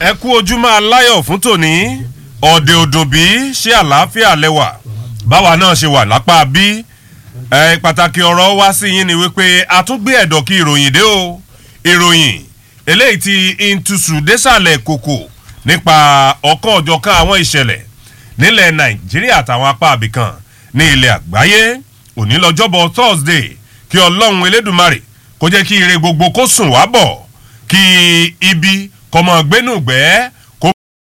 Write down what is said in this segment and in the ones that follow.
ẹ kú ojúmọ́ aláyọ̀ fún tòní ọ̀dẹ̀ òdùnbí ṣé àlàáfíà lẹ́wà báwa náà ṣe wà lápá bí ẹ pàtàkì ọ̀rọ̀ wá sí yín ni wípé a tún gbé ẹ̀dọ̀ kí ìròyìn dé o ìròyìn eléyìí ti intusu désàlẹ̀ kòkò nípa ọ̀kan ọ̀jọ̀kan àwọn ìṣẹ̀lẹ̀ nílẹ̀ nàìjíríà àtàwọn apá àbìkan ní ilẹ̀ àgbáyé òní lọ́jọ́bọ̀ thursday kí ọlọ́run elédùnmarè kó jẹ́ kí ire gbogbo kó sùn wá bọ̀ kí ibi kọmọ gbénúgbẹ́ kó.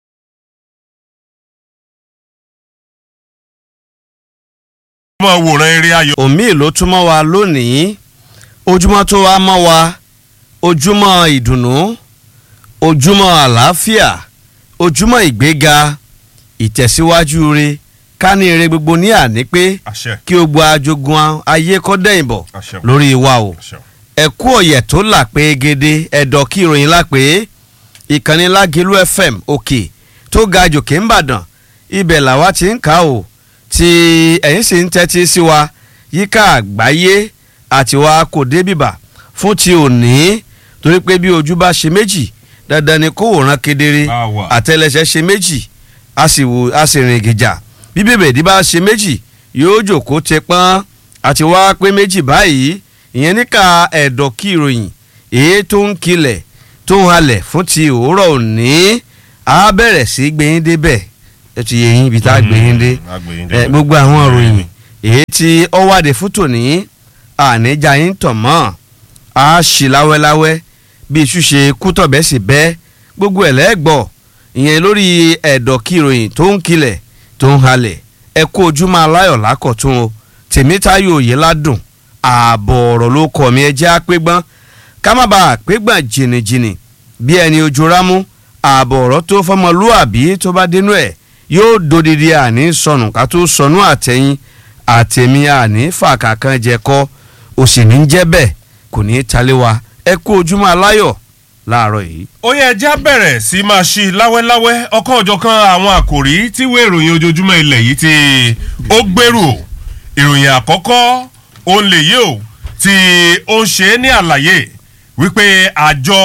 mọ wòran eré ayọ̀. omi ló túmọ̀ wa lónìí ojúmọ́ tó wá mọ́ wa ojúmọ́ ìdùnnú ojúmọ́ àlàáfíà ojúmọ́ ìgbéga ìtẹ̀síwájú re ká ní ire gbogbo ní àní pé àṣẹ kí o gba ajogun ayé kọ́ dẹ̀yìn bọ̀ àṣẹ lórí wa o àṣẹ. ẹ̀kú ọ̀yẹ̀ tó là pé gèdè ẹ̀dọ̀ kí ìròyìn là pé ìkànnì lágẹ̀lú fm òkè tó ga jòkè ń bàdàn ibẹ̀ làwa ti ń kà ó tí ẹ̀yin sì ń tẹ́tí sí wa yíká àgbáyé àti wa kò dé bìbà fún ti òní torí pé bí ojú bá ṣe méjì dandan ni kó wòran kedere Bá wà. àtẹlẹsẹ ṣe méjì a sì wò a sì rìn gìjà bí bèbèdí bá ṣe méjì yóò jòkó tẹ pọ́n àti wá pé méjì báyìí ìyẹn níka ẹ̀dọ̀ kí ìròyìn èyí tó ń kilẹ̀ tó ń halẹ̀ fún ti òwúrọ̀ òní á bẹ̀rẹ̀ sí gbẹ̀yìn débẹ̀ ẹ ti yẹ yín ibi tá a gbẹ̀yìn dé Mm, a gbẹ̀yìn ẹ débẹ̀. gbogbo àwọn ìròyìn èyí tí ó wádìí fún tòní àníjà yín tàn mọ́ a ṣì láwẹ́láwẹ́ bí iṣu ṣe kú tọ̀bẹ́ sì bẹ́ gbogbo ẹ̀ lẹ́gbọ̀ ìyẹn lórí ẹ̀dọ̀ kí ìròyìn tó ń kilẹ̀ tó ń halẹ̀ ẹ kú ojúmọ́ aláyọ̀ lákọ̀tún o tèmítáyò òye ládùn ààbọ̀ ọ̀rọ̀ ló kọ̀ mí ẹ jẹ́ àpégbọ́n ká má bàa àpégbọ́n jìnnìjìnnì bí ẹni ojú rámú ààbọ̀ ọ̀rọ̀ tó fọmọlúàbí tó bá dénú ẹ̀ yóò dodidi àní sọnù ká tó sọnù àtẹ̀yìn àtẹ̀mí àní fàkàkàn jẹ kọ́ òsì ní jẹ́ bẹ́ẹ̀ kò ní í talé wa ẹ kú ojúmọ́ aláyọ̀ láàárọ̀ yìí. ó yẹ ẹjẹ́ á bẹ̀rẹ̀ sí máa ṣí láwẹ́láwẹ́ ọkàn ọ̀jọ̀kan àwọn àkòrí tí ìwé ìròyìn ojoojúmọ́ ilẹ̀ yìí tí ó gbèrú o ìròyìn àkọ́kọ́ òun lè yí o tí ó ń ṣe é ní àlàyé wípé àjọ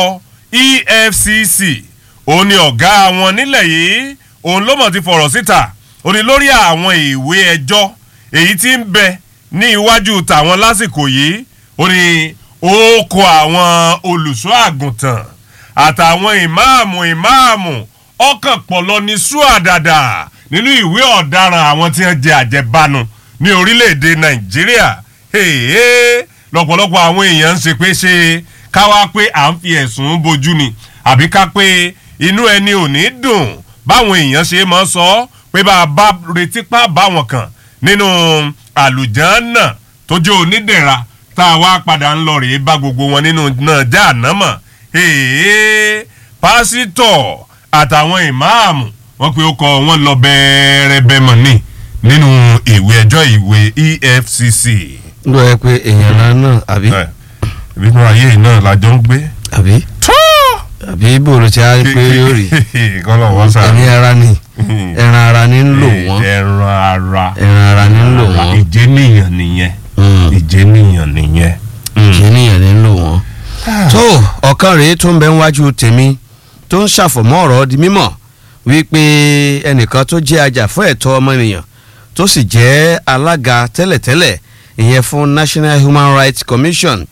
efcc òun ni ọ̀gá wọn nílẹ̀ yìí òun ló mọ̀ ti fọ̀rọ̀ síta ó ní lórí àwọn ìwé ẹjọ́ èyí tí ń bẹ ní iwájú tàwọn lásìkò yìí ó ní ó kọ àwọn olùṣọ́ àgùntàn àtàwọn ìmáàmù ìmáàmù ọkàn pọ̀lọ́ ní ṣúàdàdà nínú ìwé ọ̀daràn àwọn tí wọ́n jẹ àjẹbánu ní orílẹ̀-èdè nàìjíríà Hèé, lọ́pọ̀lọpọ̀ àwọn èèyàn ń ṣe pé ṣe káwá pé à ń fi ẹ̀sùn bojú ni àbí ká pé inú ẹni ò ní dùn báwọn èèyàn ṣe máa sọ pé bá a bá retí pa báwọn kan nínú àlùjànnà tó jẹ́ onídẹ̀ra tá a wá padà ń lọ rèé bá gbogbo wọn nínú náà já ànámọ̀ èèyàn pásítọ̀ àtàwọn ìmáàmù wọn pe ó kọ wọn lọ bẹ́ẹ̀rẹ̀bẹ̀ mọ̀ ní nínú ìwé ẹjọ́ ìwé efcc. ń lọ ẹ pé èèyàn náà náà àbí ẹ ìbínú ayé yìí náà lájọ ń gbé. àbí tó àbí bòrò tí a rí pé yóò rí kọ́lọ̀ wọ́n sá. ẹni ara ni ẹran ara ni ń lò wọ́n ẹran ara ẹran ara ni ń lò wọ́n ìjẹ́nìyàn nìyẹn Mm. ìjẹ́nìyàn nìyẹn. kí nìyẹn ni ń lò wọ́n. tó ọ̀kan rèé tó ń bẹ níwájú tèmi tó ń ṣàfọ̀mọ́ ọ̀rọ̀ di mímọ̀ wípé ẹnìkan tó jẹ́ ajàfún ẹ̀tọ́ ọmọnìyàn tó sì jẹ́ alága tẹ́lẹ̀tẹ́lẹ̀ ìyẹn fún National Human Rights Commission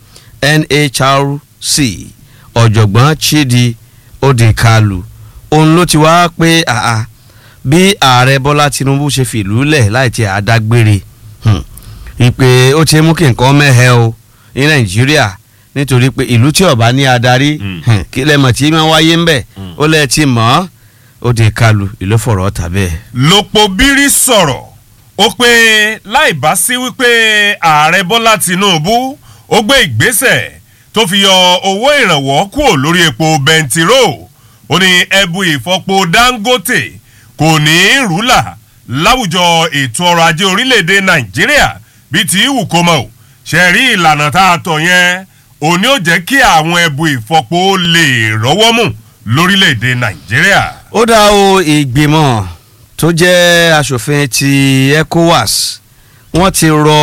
NHRC ọ̀jọ̀gbọ́n Chidi Odikalu òun ló ti wá pé àà bí ààrẹ Bọ́lá Tinubu ṣe fìlú lẹ̀ láì tí a dágbére hmm, ìpè ó ti mú kí nǹkan mẹ́hẹ́ o ní Nàìjíríà nítorí pé ìlú tí ọba ní adarí Mm. hmm, kí lẹ́mọ̀ tí máa wáyé ń bẹ̀ Mm. ó lẹ́ẹ̀ tí mọ̀ ọ́ Odikalu ìlú fọ̀rọ̀ tàbẹ́ lòpọ̀ bírí sọ̀rọ̀ ó pé láì bá sí wípé ààrẹ bọ́lá tinubu ó gbé ìgbésẹ̀ tó fi yọ owó ìrànwọ́ kúrò lórí epo bẹntiró ó ní ẹbu ìfọpo dangote kò ní í rúlà láwùjọ ètò ọrọ̀ ajé orílẹ̀-èdè nàìjíríà bíi ti wù kó mọ̀ ò ṣe rí ìlànà tá a tọ̀ yẹn òní ò jẹ́ kí àwọn ẹbu ìfọpo lè rọ́wọ́ mú lórílẹ̀-èdè nàìjíríà. ó dá o ìgbìmọ̀ tó jẹ́ aṣòfin ti ECOWAS wọ́n ti rọ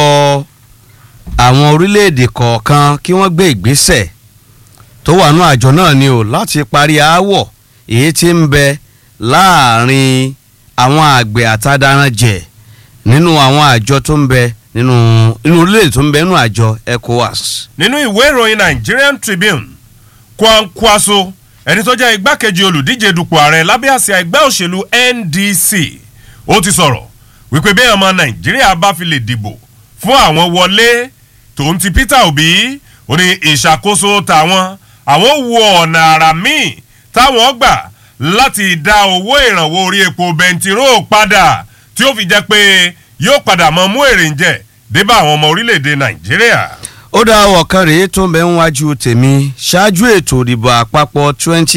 àwọn orílẹ̀-èdè kọ̀ọ̀kan kí wọ́n gbé ìgbésẹ̀ tó wà nú àjọ náà ni o láti parí aáwọ̀ èyí tí ń bẹ láàrin àwọn àgbẹ̀ àtàdáranjẹ nínú àwọn àjọ tó ń bẹ nínú inú orílẹ̀-èdè tó ń bẹ nínú àjọ ECOWAS. nínú ìwé ìròyìn Nigerian Tribune Kwankwaso ẹni tó jẹ́ igbákejì olùdíje dupò ààrẹ lábẹ́ àsíá ẹgbẹ́ òṣèlú NDC ó ti sọ̀rọ̀ wípé bí ọmọ Nàìjíríà bá fi lè dìbò fún àwọn wọlé tòun ti Peter Obi ó ní ìṣàkóso tàwọn àwọn wo ọ̀nà àrà míì táwọn gbà láti dá owó ìrànwọ́ orí epo bẹntiró padà tí ó fi jẹ́ pé yóò padà mọ mú èrè ń jẹ débà àwọn ọmọ orílẹ̀-èdè Nàìjíríà. ó dá ọ̀kan rèé tó ń bẹ ń wájú tèmi ṣáájú ètò ìdìbò àpapọ̀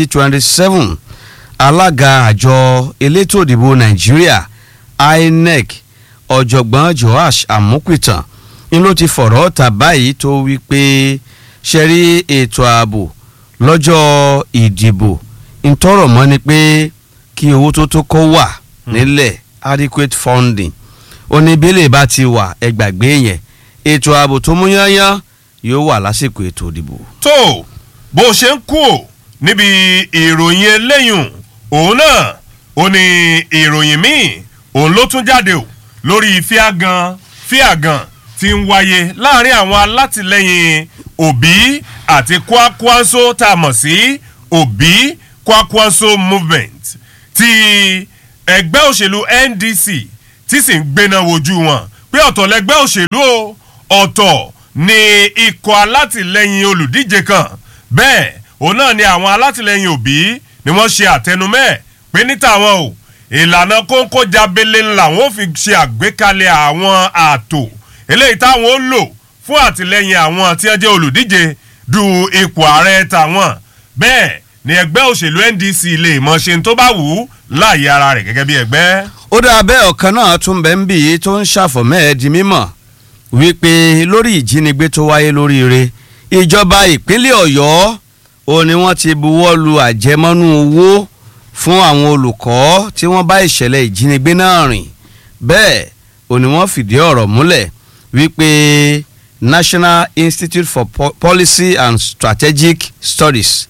2027 alága àjọ elétò ìdìbò nàìjíríà INEC ọ̀jọ̀gbọ́n Joash Amupitan ni ló ti fọ̀rọ̀ ta báyìí tó wí pé ṣe rí ètò ààbò lọ́jọ́ ìdìbò ntọ́rọ̀ mọ́ ni pé kí owó tó tó kó wà nílẹ̀ adequate funding oníbílẹ̀ bá ti wà ẹgbàgbé yẹn ètò ààbò tó mú yányán yóò wà lásìkò ètò ìdìbò. tó bó ṣe ń kú ò níbi ìròyìn eléyùn òun náà ó ní ìròyìn míì òun ló tún jáde ò lórí fíàgàn fíàgàn tí ń wáyé láàrin àwọn alátìlẹyìn Obi àti Kwakwanso tá a mọ̀ sí Obi Kwakwanso movement ti ẹgbẹ́ òṣèlú NDC tí sì ń gbéná wojú wọn pé ọ̀tọ̀ lẹgbẹ́ òṣèlú o ọ̀tọ̀ ni ikọ̀ alátìlẹyìn olùdíje kan bẹ́ẹ̀ òun náà ni àwọn alátìlẹyìn Obi ni wọ́n ṣe àtẹnumẹ́ pé ní tàwọn o ìlànà kóńkó jábélé ńlá wọn ò fi ṣe àgbékalẹ̀ àwọn ààtò eléyìí táwọn ó lò fún àtìlẹyìn àwọn tí wọ́n jẹ́ olùdíje du ipò ààrẹ tàwọn bẹ́ẹ̀ ni ẹgbẹ́ òṣèlú NDC lè mọ̀ ṣe tó bá wù ú láàyè ara rẹ̀ gẹ́gẹ́ bí ẹgbẹ́. ó dá bẹ́ẹ̀ ọ̀kan náà tún bẹ́ẹ̀ ń bì í tó ń ṣàfọ̀mọ́ ẹ̀ di mímọ̀ wípé lórí ìjínigbé tó wáyé lóríire ìjọba ìpínlẹ̀ ọ̀yọ́ ó ní wọ́n ti buwọ́ lu àjẹmọ́nú owó fún àwọn olùkọ́ tí wọ́n bá ìṣẹ̀lẹ̀ ìjínigbé náà rìn bẹ́ẹ̀ ó ní wọ́n fìdí ọ̀rọ̀ múlẹ̀ wípé National Institute for po Policy and Strategic Studies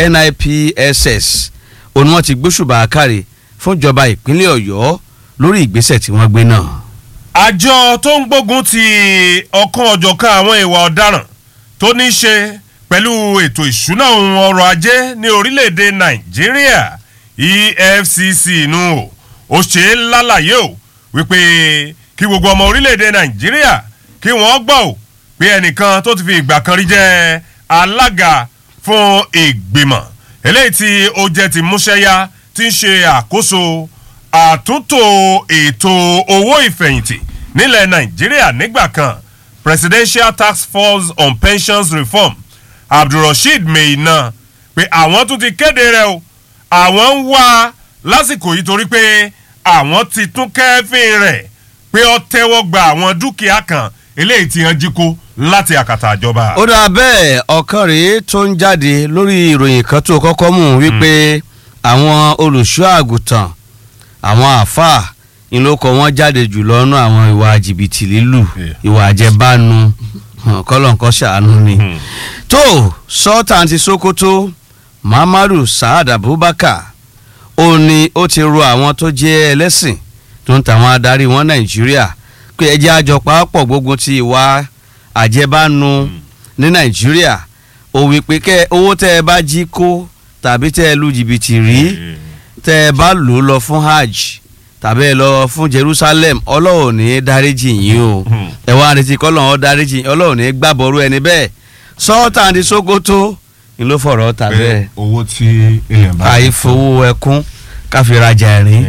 NIPSS ó ní wọ́n ti gbóṣùbà àkàrè fún ìjọba ìpínlẹ̀ ọ̀yọ́ lórí ìgbésẹ̀ tí wọ́n gbé náà. àjọ tó ń gbógun ti ọ̀kan ọ̀jọ̀kan àwọn ìwà ọ̀daràn tó ní í ṣe pẹ̀lú ètò ìṣúná ohun ọrọ̀ ajé ní orílẹ̀-èdè nàìjíríà EFCC nù o ó ṣe é lálàyé o wípé kí gbogbo ọmọ orílẹ̀-èdè nàìjíríà kí wọ́n gbọ́ ò pé ẹnìkan tó ti fi ìgbà kan rí jẹ́ alága fún ìgbìmọ̀ eléyìí tí ó jẹ́ ti múṣẹ́yá tí ń ṣe àkóso àtúntò ètò owó ìfẹ̀yìntì nílẹ̀ nàìjíríà nígbà kan presidential task force on pensions reform abdulrasheed meina pé àwọn tún ti kéde rẹ̀ o àwọn ń wá lásìkò yìí torí pé àwọn ti tún kẹ́fín rẹ̀ pé ó tẹ́wọ́ gba àwọn dúkìá kan eléyìí tí wọ́n jí kó láti àkàtà àjọba. ó dà bẹ́ẹ̀ ọ̀kan rèé tó ń jáde lórí ìròyìn kan tó kọ́kọ́ mú wípé àwọn olùṣọ́ àgùntàn àwọn àáfàá ìlókọ wọn jáde jùlọ nú àwọn ìwà jìbìtì lílù ìwà àjẹbánu kọlọ̀ǹkọ́ ṣàánú ni. tó sọ́ọ̀tà ti Sokoto Muhammadu Saad Abubakar ó ní ó ti rọ àwọn tó jẹ́ ẹlẹ́sìn tó ń tàwọn adarí wọn Nàìjíríà pé ẹ jẹ́ àjọ pàápọ̀ gbógun ti ìwà àjẹbánu ní Nàìjíríà ó wí pé kẹ́ owó tẹ́ ẹ bá jí kó tàbí tẹ́ ẹ lu jìbìtì rí tẹ́ ẹ bá lò ó lọ fún hajj tàbí ẹ lọ fún Jerusalem Ọlọ́run ní dáríjì yín o ẹ wá retí kọ́lọ́run dáríjì yín Ọlọ́run ní gbàbọ̀rú ẹni bẹ́ẹ̀ sọ́ọ̀tà ní Sokoto ni ló fọ̀rọ̀ tà bẹ́ẹ̀ owó tí èèyàn bá. àìfowó ẹkún káfírajà ẹ̀rín.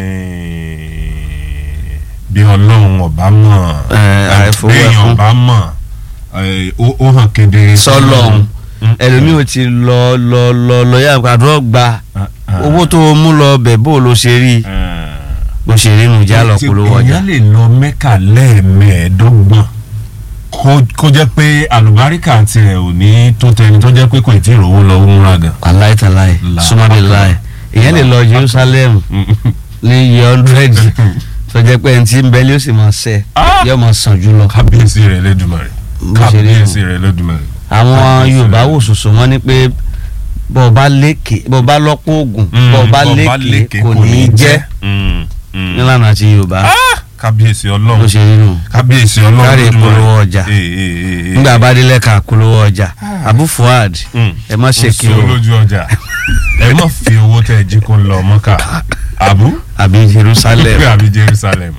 bí ọlọ́run ọba mọ̀ àìfowó bí èèyàn ẹkún. ọba mọ̀ ó hàn kedere. sọlọ́run ẹlòmíì ò ti lọ lọ lọ lọ yá àdúrà gba owó tó o mú lọ bẹ̀ bó o lọ ṣe rí bó ṣe rí nu já lọ polówó ọjà. èèyàn lè lọ mẹ́kà lẹ́ẹ̀mẹ́ẹ̀ẹ́dọ́gbọ̀n kó- kó jẹ́ pé àlùbáríkà tirẹ̀ ò ní tó tẹni tó jẹ́ pé kò tí ì rówó lọ múra gan. aláìtàláì La- súnmọ́bí láì èyàn lè lọ Jerusalem ní iye hundred tó jẹ́ pé ẹni tí ń bẹ́lí ó sì máa ṣe Ah! yóò máa sàn jù lọ. kábíyèsí rẹ̀ lẹ́dùnmọ̀rẹ̀ Bó ṣe rí nù. kábíyèsí rẹ̀ lẹ́dùnmọ̀rẹ̀. àwọn Kábíyèsí Yorùbá rẹ̀. wò sòsò wọn ni pé bọ́ ọ bá lékè bọ́ ọ bá lọ́pọ̀ oògùn bọ́ ọ bá lékè kò ní í jẹ́ Mm, mm. nílànà àti yorùbá Ah, kábíyèsí ló ọlọ́run ṣe nínú kábíyèsí ọlọ́run kárí Olódùmarè. ìpolówó ọjà. Eh, eh, eh, eh. nígbà bá délẹ̀ ká polówó ọjà abu fuad Mm. ẹ má ṣe kí Oṣù o olójú ọjà ẹ má fi owó tẹ ẹ jí kó lọ mọ́kà àbú àbí jerusalem àbí jerusalem.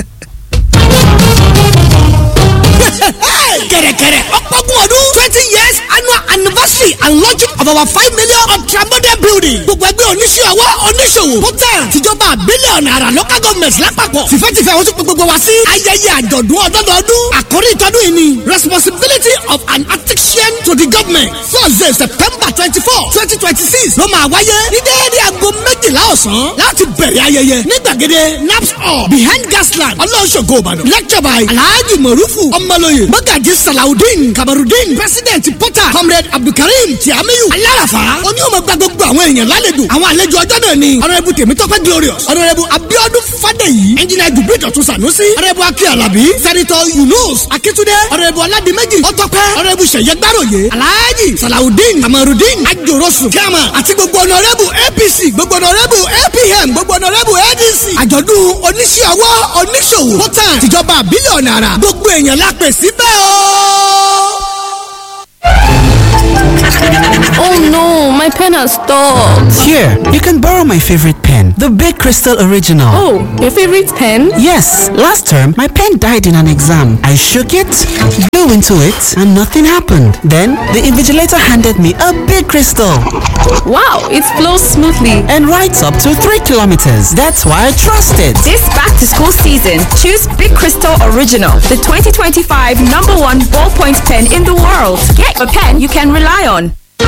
kẹ̀rẹ̀kẹ̀rẹ̀ ọ̀pọ̀gun ọdún twenty years annual anniversary and launching of our five million ultramodern building gbogbo ẹgbẹ́ oníṣẹ́ ọwọ́ oníṣòwò hotel tìjọba bílíọ̀nù àrà local government lápapọ̀ tìfẹ́tìfẹ́ wọ́n tún pè gbogbo wa sí ayẹyẹ àjọ̀dún ọdọọdún àkórí ìtọ́dún yìí ni responsibility of an artisan to the government thursday september twenty four twenty twenty six ló máa wáyé ní déédéé aago méjìlá ọ̀sán láti bẹ̀rẹ̀ ayẹyẹ ní gbàgede naps hall behind gasland ọlọ́ṣogbo ìbàdàn lecture by alhaji morufu ọmọlóye mọ́gàjì salawudeen kamarudeen president portal comrade abdulkareem tiamiyu alárafà oníwọ̀n gba gbogbo àwọn èèyàn lálejò àwọn àlejò ọjọ́ náà ni ọ̀nàrẹ́bù tèmítọ́pẹ́ glorious ọ̀nàrẹ́bù abiodun fadéyí ẹnjìnà dùgbò ìdọ̀tún sanusi ọ̀nàrẹ́bù akí alábí sẹ́nitọ́ yunus akíntúndé ọ̀nàrẹ́bù ọ̀làdìmẹ́jì ọ̀tọ́pẹ́ ọ̀nàrẹ́bù sẹ̀yẹ gbàròyé alhaji salawudeen kamarudeen ajorosu kíama àti gbogbo ọ̀nàrẹ́bù apc gbogbo ọ̀nàrẹ́bù apm gbogbo ọ̀nàrẹ́bù adc àjọ̀dún oníṣẹ́ ọwọ́ oníṣòwò hotel tìjọba bílíọ̀nù àrà gbogbo èèyàn la pè síbẹ̀ o. Oh no, my pen has stopped. Here, you can borrow my favorite pen, the Big Crystal Original. Oh, your favorite pen? Yes, last term my pen died in an exam. I shook it, blew into it, and nothing happened. Then the invigilator handed me a big crystal Wow, it flows smoothly. and writes up to 3 kilometers. That's why I trust it. This back to school season, choose Big Crystal Original, the 2025 number one ballpoint pen in the world. Get a pen you can rely on.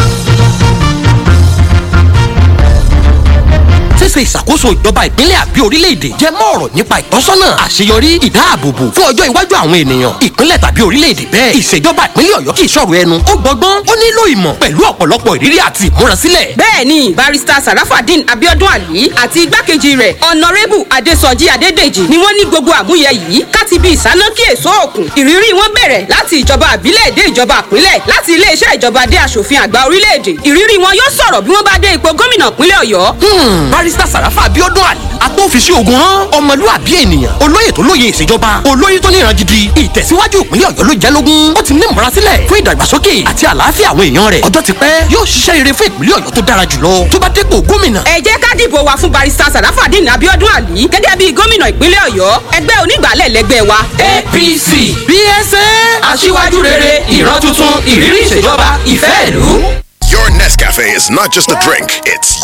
ṣíṣe ìṣàkóso ìjọba ìpínlẹ̀ àbí orílẹ̀-èdè jẹ́ mọ́ ọ̀rọ̀ nípa ìtọ́sọ́nà àṣeyọrí ìdáàbòbò fún ọjọ́ iwájú àwọn ènìyàn ìpínlẹ̀ tàbí orílẹ̀-èdè bẹ́ẹ̀ ìṣèjọba ìpínlẹ̀ ọ̀yọ́ kì í ṣọ̀rọ̀ ẹnu ó gbọ́gbọ́n ó nílò ìmọ̀ pẹ̀lú ọ̀pọ̀lọpọ̀ ìrírí àti ìmúrasílẹ̀ bẹ́ẹ̀ni barista sarafadin abiodun ali àti igbákejì rẹ̀ ọ̀nàrẹ́bù adésọjí adédèjì ni wọ́n ní gbogbo àmúyẹ yìí káti bí ìsánákí èso òkun ìrírí wọn bẹ̀rẹ̀ láti ìjọba àbílẹ̀ dé ìjọba àpínlẹ̀ láti iléeṣẹ́ ìjọba dé aṣòfin àgbà orílẹ̀-èdè ìrírí wọn yóò sọ̀rọ̀ bí wọ́n bá dé ipò gómìnà ìpínlẹ̀ ọ̀yọ́ Hmm, barista sàràfà abiodun ali agbófinṣe ogun hàn ọmọlúwàbí ènìyàn olóyè tó lóye ìṣèjọba olóyè tó níran gidi ìtẹ̀síwájú ìpínlẹ̀ ọ̀yọ́ ló jẹ́ lógún ó ti ní ìmúrasílẹ̀ fún ìdàgbàsókè àti àlàáfíà àwọn èèyàn rẹ̀ ọjọ́ ti pẹ́ yóò ṣiṣẹ́ rere fún ìpínlẹ̀ ọ̀yọ́ tó dára jùlọ tó bá dépò gómìnà ẹ jẹ́ ká dìbò wa fún barista sarafadin abiodun ali gẹ́gẹ́ bí gómìnà ìpínlẹ̀ ọ̀yọ́ ẹgbẹ́ onígbàálẹ̀ lẹ́gbẹ́ wa apc bsa aṣíwájú rere ìran tuntun ìrírí ìṣèjọba ìfẹ́ ìlú. Your Nescafe is not just a drink, it's